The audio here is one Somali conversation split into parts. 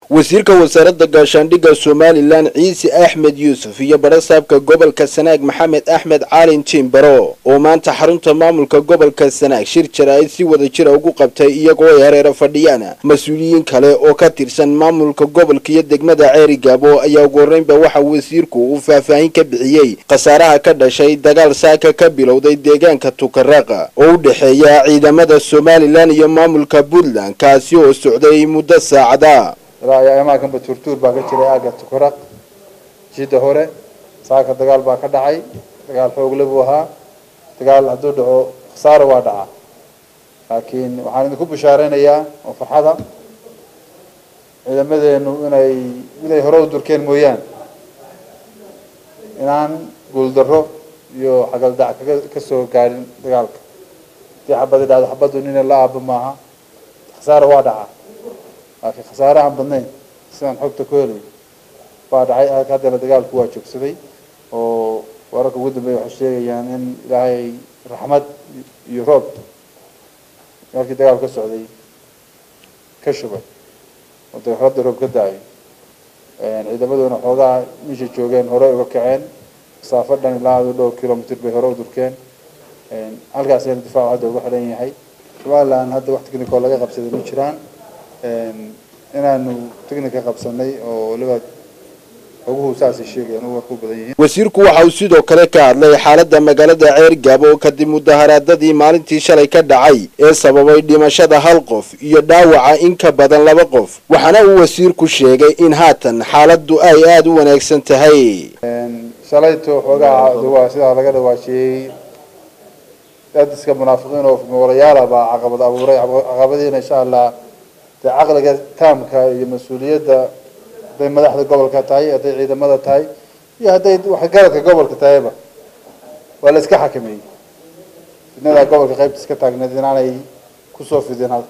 wasiirka wasaaradda gaashaandhigga somalilan ciise axmed yuusuf iyo barasaabka gobolka sanaag maxamed axmed caalin jiimbaro oo maanta xarunta maamulka gobolka sanaag shir jaraa'id si wada jira ugu qabtay iyagoo ay hareero fadhiyaan mas-uuliyiin kale oo ka tirsan maamulka gobolka iyo degmada ceeri gaabo ayaa ugu horreynba waxa wasiirku uu faahfaahin ka bixiyey khasaaraha ka dhashay dagaal saaka ka bilowday deegaanka tukaraqa oo u dhexeeya ciidamada somalilan iyo maamulka puntland kaasi oo socday muddo saacada ilaa ayaa imaankanba tuurtuur baa ka jiray aagga tukaraq jidda hore saaka dagaal baa ka dhacay dagaal xoogle buu ahaa dagaal hadduu dhaco khasaare waa dhacaa laakiin waxaan idinku bishaaraynayaa oo farxada ciidamadeenu inay inay hore u durkeen mooyaan inaan guuldarro iyo xagaldac kaga kasoo gaadhin dagaalka hadii xabadi dhacdo xabaddu nina la aaba maaha khasaare waa dhacaa laakiin khasaare aan badnayn sidaan xogta ku helay baa dhacay haddana dagaalku waa joogsaday oo wararka ugu dambeeya waxay sheegayaan in ilaahay raxmad iyo roob halkii dagaal ka socday ka shubay oo dabeexradda roob ka daayo ciidamaduna xoogaa meesha joogeen hore uga kaceen masaafo dhan ilaa adu dhowr kilomitr bay hore u durkeen halkaasayna difaacu hadda uga xidhan yahay somaliland hadda wax technical laga qabsaday ma jiraan inaanu technica qabsanay oo waliba xoguhu saasay sheegayaan u warku badan yihiin wasiirku waxa uu sidoo kale ka hadlay xaaladda magaalada ceer gaabo kadib mudaharaadadii maalintii shalay ka dhacay ee sababay dhimashada hal qof iyo dhaawaca in ka badan laba qof waxaana uu wasiirku sheegay in haatan xaaladdu ay aada u wanaagsan tahay shalayto xoogaa waa sidaa laga dhawaajiyey dad iska munaafiqiin oo moolayaala baa caqabad abuuray caqabadiina insha allah dee caqliga taamka iyo mas-uuliyadda hadday madaxda gobolka tahay hadday ciidamada tahay iyo hadday waxgaradka gobolka tahayba waa la iska xakameeyey fidnadaa gobolka qaybta iska taagneed inaanay kusoo fidin halka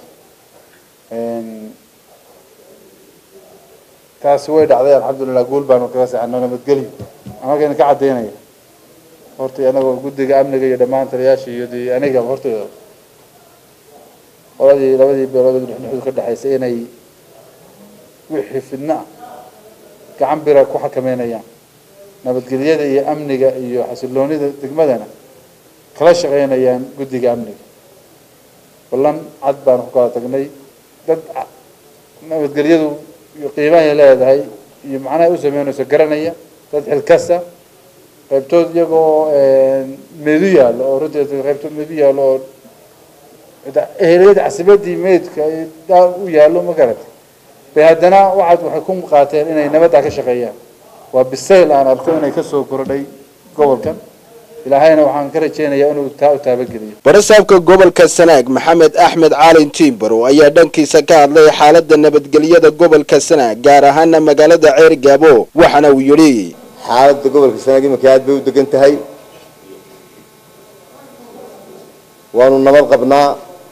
taasi way dhacday alxamdulilah guul baanu kaga saxano nabadgelyo amarkayna ka cadaynaya horta anagoo guddiga amniga iyo dhammaan taliyaasha iyo de aniga hortooda qoladii labadii beelood dhexdhexdu ka dhexaysay inay wixii fidna ah gacan bira ku xakameynayaan nabadgelyada iyo amniga iyo xasiloonida degmadana kala shaqeynayaan guddiga amniga ballan cad baanu ku kala tagnay dad nabadgelyadu iyo qiimahay leedahay iyo macnahay u sameynayso garanaya dad xilkasa qaybtood iyagoo meedu yaallo oo runtii qaybtood meedu yaallo oo eheliyada casabadii meydka u yaallo ma garatay bay haddana waxaad waxay ku qaateen inay nabadda ka shaqeeyaan waa bisayl aan arko inay kasoo kordhay gobolkan ilaahayna waxaan ka rajeynayaa inuu taa u taabageliyo barasaabka gobolka sanaag maxamed axmed caalin tiimbaro ayaa dhankiisa ka hadlay xaaladda nabadgelyada gobolka sanaag gaar ahaana magaalada ceer gaabo waxaana uu yidhi xaaladda gobolka sanaag iminka aad bay u degan tahay waanu nabad qabnaa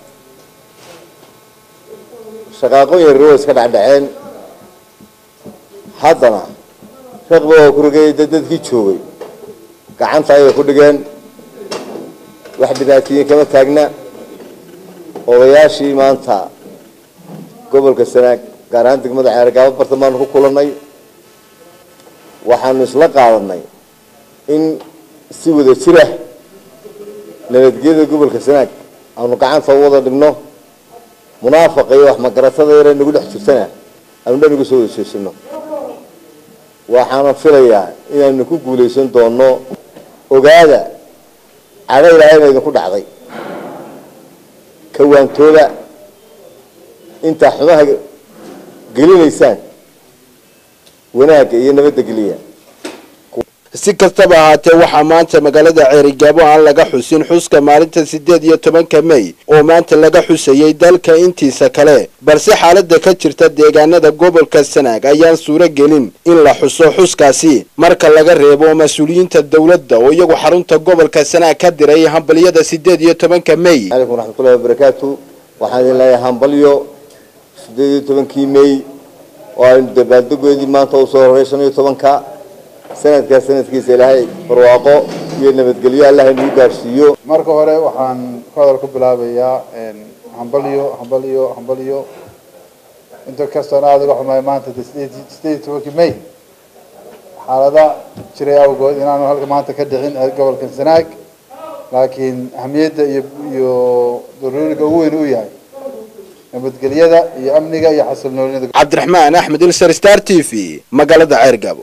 shaqaaqooyin yaryar way iska dhacdhaceen haddana raqba waa ku rigay dad dadkii joogay gacanta ayay ku dhigeen wax dhibaatooyin kama taagna odayaashii maanta gobolka sanaag gaar ahaan degmada ceergaabo bartan baanu ku kulannay waxaanu isla qaadanay in si wada jira nabadgelyada gobolka sanaag aanu gacanta u wada dhigno munaafaqa iyo wax magaratada yare nagu dhex jirtana aanu dhanigu soo wada jeesano waxaana filayaa inaanu ku guulaysan doono ogaada cadho ilaahayna idinku dhacday kawaantooda intaa xumaha gelinaysaan wanaagga iyo nabadda geliya si kastaba ahaatee waxaa maanta magaalada ceerigaabo aan laga xusin xuska maalinta siddeed iyo tobanka mey oo maanta laga xusayay dalka intiisa kale balse xaaladda ka jirta deegaanada gobolka sanaag ayaan suuro gelin in la xuso xuskaasi marka laga reebo mas-uuliyiinta dowladda oo iyagu xarunta gobolka sanaag ka diray hambalyada siddeed iyo tobanka mey calaykum waraxmatullahi wabarakaatu waxaan idin leeyahay hambalyo siddeed iyo tobankii mey oo aynu dabaaldegoodii maanta usoo horay shan iyo tobanka sanadkaa sanadkiisa ilaahay barwaaqo iyo nabadgelyo allah inuu gaarsiiyo marka hore waxaan ku hadal ku bilaabayaa hambalyo hambalyo hambalyo inta kastoona aada uga xumaay maanta de sideed sideed iyo tobankii may xaalada jiray awgood inaanu halka maanta ka dhicin gobolkan sanaag laakiin ahamiyadda iyo iyo daruuriga ugu weyn uu yahay nabadgelyada iyo amniga iyo xasilnoonida cabdiraxmaan axmed ilsar star t v magaalada ceergabo